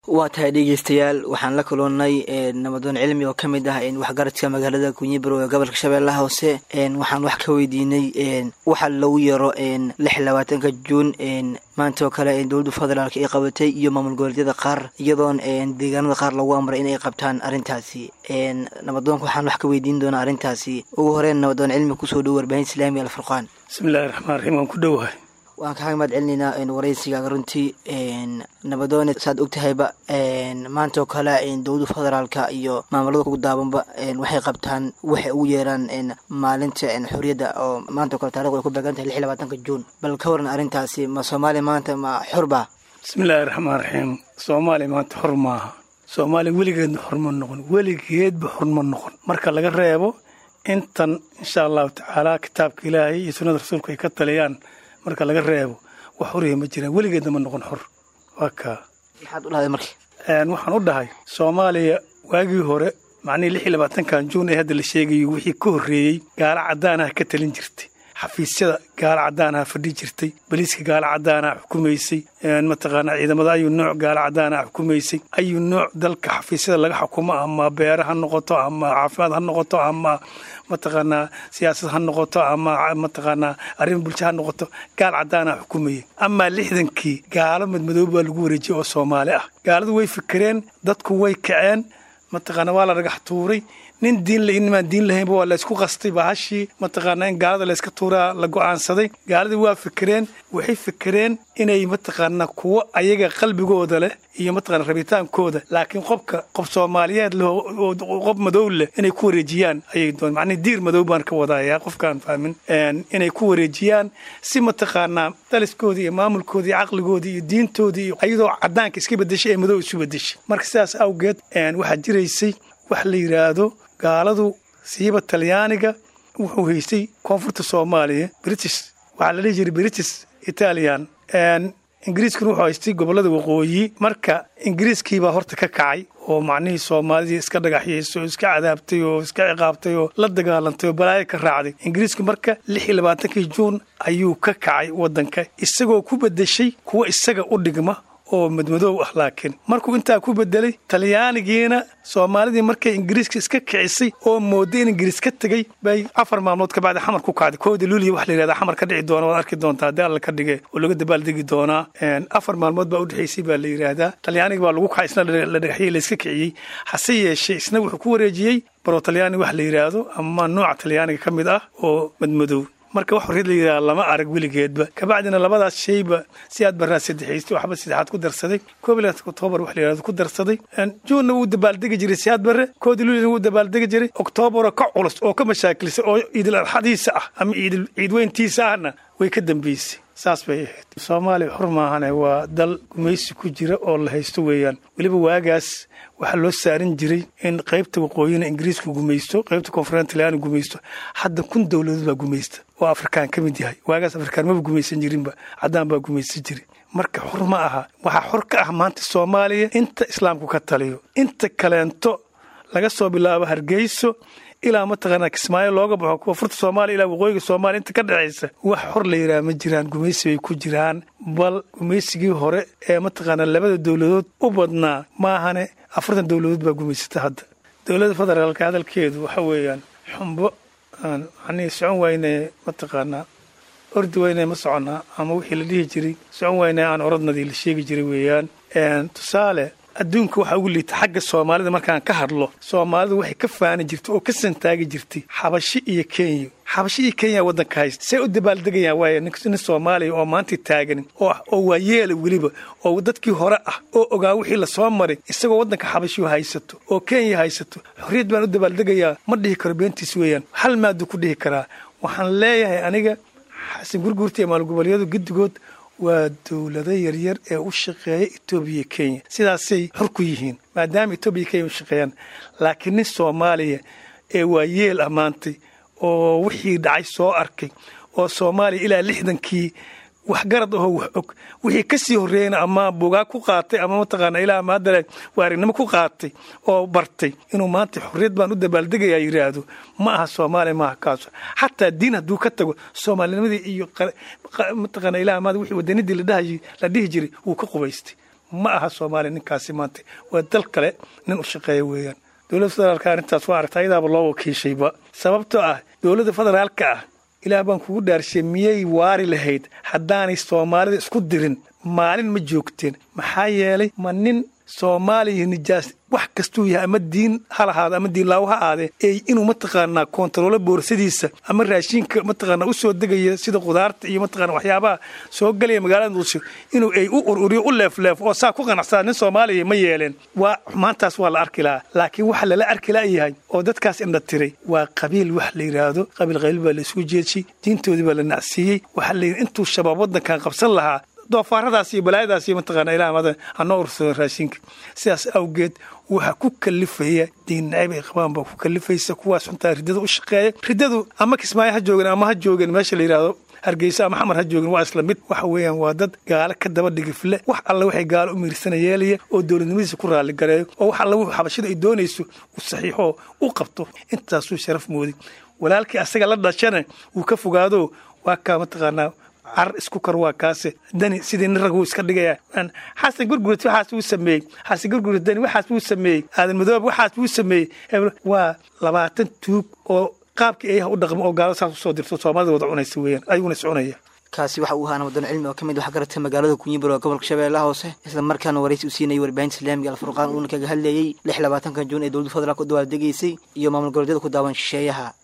waa tahay dhegeystayaal waxaan la kulannay nabadoon cilmi oo ka mid ah waxgaradka magaalada kunyibarow ee gobolka shabeellaha hoose waxaan wax ka weydiinay waxa lagu yaro lix labaatanka juun maanta oo kale dowladda federaalk ay qabatay iyo maamul goboleedyada qaar iyadoon deegaanada qaar lagu amray inay qabtaan arrintaasi nabadoonka waxaan wax ka weydiin doonaa arrintaasi ugu horeyn nabadoon cilmi kusoo dhow warbaahin islaami alfurqaan bismillahi raxmaan raxiim waan ku dhowahay waan kaaga mahad celinaynaa waraysigaaga runtii nabadoone saad og tahayba maanta oo kale dowladda federaalka iyo maamulada ugu daabanba waxay qabtaan waxay ugu yeeraan maalinta xorriyadda oo maanta o kale taarikhdu ay ku beegan tahay lix labaatanka juun bal ka waran arrintaasi ma soomaaliya maanta ma xorba bismillaahi raxmaan raxiim soomaaliya maanta xor maaha soomaaliya weligeedna xor ma noqon weligeedba xor ma noqon marka laga reebo intan insha allahu tacaala kitaabka ilaahay iyo sunnada rasuulka ay ka taliyaan marka laga reebo wax horiya ma jiraan weligeedna ma noqon xor waa kaa maxaad u dhahday marka waxaan u dhahay soomaaliya waagii hore macnihii lix iyo labaatankan juun ee hadda la sheegayo wixii ka horreeyey gaalo caddaanaha ka talin jirtay xafiisyada gaalo caddaanaha fadhi jirtay baliiska gaalo caddaanaha xukumaysay mataqaanaa ciidamada ayuu nooc gaalo caddaanaha xukumaysay ayuu nooc dalka xafiisyada laga xukumo ama beere ha noqoto ama caafimaad ha noqoto ama mataqaanaa siyaasad ha noqoto ama mataqaanaa arrin bulsho ha noqoto gaal caddaanaha xukumayay amaa lixdankii gaalo madmadoob baa lagu wareejiyey oo soomaali ah gaaladu way fikireen dadku way kaceen mataqaana waa la dhagax tuuray nin diin la inimaan diin lahaynba waa laysku qastay bahashii mataqaanaa in gaalada layska tuuraa la go'aansaday gaaladii waa fikireen waxay fikireen inay mataqaanaa kuwo ayaga qalbigooda leh iyo mataqana rabitaankooda laakiin qobka qof soomaaliyeed leh qof madow leh inay ku wareejiyaan ayay doon macnihi diir madow baan ka wadayaa qofkaan fahmin inay ku wareejiyaan si mataqaanaa daliskoodii iyo maamulkoodii iyo caqligoodii iyo diintoodii iyo ayadoo caddaanka iska bedeshay ee madow isu bedeshay marka sidaas awgeed waxaa jiraysay wax la yidhaahdo gaaladu siiba talyaaniga wuxuu haystay koonfurta soomaaliya british waxaa la dhihi jiray british italian ingiriiskuna wuxuu haystay gobollada waqooyi marka ingiriiskiibaa horta ka kacay oo macnihii soomaalidii iska dhagaxyaysay oo iska cadaabtay oo iska ciqaabtay oo la dagaalantay oo balaayo ka raacday ingiriisku marka lix iyo labaatankii juun ayuu ka kacay waddanka isagoo ku bedeshay kuwa isaga u dhigma oo madmadoow ah laakiin markuu intaa ku bedelay talyaanigiina soomaalidii markay ingiriiska iska kicisay oo mooday in ingiriis ka tegey bay afar maalmood ka bacdi xamar ku kacday kooda luuliya waxa la yidhahdaa xamar ka dhici doona waad arki doontaa haddii alla ka dhige oo laga dabaaldegi doonaa afar maalmood baa udhexaysay baa la yidhaahdaa talyaaniga baa lagu kacay isna la dhagaxyey layska kiciyey hase yeeshee isna wuxuu ku wareejiyey baro talyaani wax la yidhaahdo ama nooca talyaaniga ka mid ah oo madmadoow marka wax horriyad la yidhaha lama arag weligeedba kabacdina labadaas shayba si aad baraa saddexaystay waxba saddexaad ku darsaday koob iyo labaatan oktoobar wax la yidhahdo ku darsaday juunna wuu dabaaldegi jiray siyaad barre koodi luulina wuu dabaaldegi jiray oktoobaroo ka culus oo ka mashaakilsay oo ciidil arxadiisa ah ama ciidil ciidweyntiisa ahna way ka dambaysay saas bay ahayd soomaaliya xur maahane waa dal gumaysi ku jira oo la haysto weeyaan weliba waagaas waxaa loo saarin jiray in qaybta waqooyina ingiriisku gumaysto qaybta koonfureed talyaani gumaysto hadda kun dowladood baa gumaysta oo afrikaan ka mid yahay waagaas afrikaan maba gumaysan jirinba caddaan baa gumaysan jiri marka xor ma aha waxaa xor ka ah maanta soomaaliya inta islaamku ka taliyo inta kaleento laga soo bilaabo hargeyso ilaa mataqaanaa kismaayo looga baxo koonfurta soomaaliya ilaa waqooyiga soomaaliya inta ka dhexaysa wax xor la yidhaha ma jiraan gumaysi bay ku jiraan bal gumaysigii hore ee mataqaanaa labada dowladood u badnaa maahane afartan dowladood baa gumaysata hadda dowladda federaalka hadalkeedu waxa weeyaan xumbo aan macnihii socon wayne mataqaanaa ordi wayne ma soconnaa ama wixii la dhihi jiray socon wayne aan orodnadii la sheegi jiray weeyaan tusaale adduunka waxaa ugu liita xagga soomaalida markaan ka hadlo soomaalidu waxay ka faani jirtay oo ka santaagi jirtay xabashi iyo kenya xabashi iyo kenya waddanka haysta say u dabaaldegayaan waaya nin soomaaliya oo maanta taagan oo waa yeela weliba oo dadkii hore ah oo ogaa wixii lasoo maray isagoo waddanka xabashiyu haysato oo kenya haysato xorriyad baan u dabaaldegayaa ma dhihi karo beentiis weeyaan hal maaduu ku dhihi karaa waxaan leeyahay aniga xasan gurguurta iyo maalgoboleedyadu guddigood waa dowlado yaryar ee u shaqeeya etoobiya kenya sidaasay xor ku yihiin maadaama etoobiya kenya u shaqeeyaan laakiin nin soomaaliya ee waa yeel ammaantay oo wixii dhacay soo arkay oo soomaaliya ilaa lixdankii waxgarad ahoo wax og wixii ka sii horreeyeyna ama bugaa ku qaatay ama mataqaana ilaa maadale waarignimo ku qaatay oo bartay inuu maanta xorriyad baan u dabaaldegayaa yidhaahdo ma aha soomaaliya maaha kaaso xataa diin hadduu ka tago soomaalinimadii iyo mataqaana ilaa maad wixii wadanidii la dhihi jiray wuu ka qubaystay ma aha soomaaliya ninkaasi maanta waa dal kale nin u shaqeeya weeyaan dowladda federaalka arrintaas waa aragta ayadaaba loo wakiishayba sababtoo ah dowladda federaalka ah ilaah baan kugu dhaarshay miyay waari lahayd haddaanay soomaalida isku dirin maalin ma joogteen maxaa yeelay ma nin soomaaliya nijaas wax kastuu yahay ama diin ha lahaado ama diinlaawo ha aadee ey inuu mataqaanaa koontaroolo boorsadiisa ama raashinka mataqaanaa u soo degaya sida khudaarta iyo mataqaana waxyaabaha soo galaya magaalada muqdisho inuu ay u ururiyo u leefleefo oo saa ku qanacsaa nin soomaaliya ma yeeleen waa maantaas waa la arki lahaa laakiin waxa lala arki la'yahay oo dadkaas indha tiray waa qabiil wax la yidhaahdo qabiil qayl baa la isugu jeedshay diintoodii baa la nacsiiyey waxaa la yidhi intuu shabaab waddankan qabsan lahaa doofaaradaas iyo balaayadaas iyo mataqaana ilaah madan hanoo ursado raashinka sidaas awgeed waxaa ku kalifaya diin nacayb ay qabaan baa ku kalifaysa kuwaas xuntaa riddada u shaqeeya riddadu ama kismaayo ha joogeen ama ha joogeen meesha la yidhaahdo hargeysa ama xamar ha joogin waa isla mid waxa weeyaan waa dad gaalo ka daba dhigifle wax alle waxay gaalo u miirsana yeelaya oo dowladnimadiisa ku raaligareeyo oo wax alle wuxuu xabashada ay doonayso uu saxiixoo u qabto intaasuu sharaf moodi walaalkii asaga la dhashana wuu ka fogaado waa kaa mataqaanaa car isku kar waa kaase dani sidii nin rag wuu iska dhigaya xasan gurgurat waxaas wuu sameeyey xasan gurgurat dani waxaas wuu sameeyey aadan madoob waxaas wuu sameeyey waa labaatan tuug oo qaabkii ayaha u dhaqmo oo gaalo saas usoo dirto soomaalida wada cunaysa weeyaan ayaguna is cunaya kaasi waxa uu ahaa nabadon cilmi oo ka mid wax garatay magaalada kunyibur oo gobolka shabeellaha hoose isla markaana waraysi u siinayay warbaahinta islaamiga alfurqaan uuna kaga hadlayey lix labaatanka juun ee dowladda federaalk u dawaaldegaysay iyo maamul goboleedyada ku daawan shisheeyaha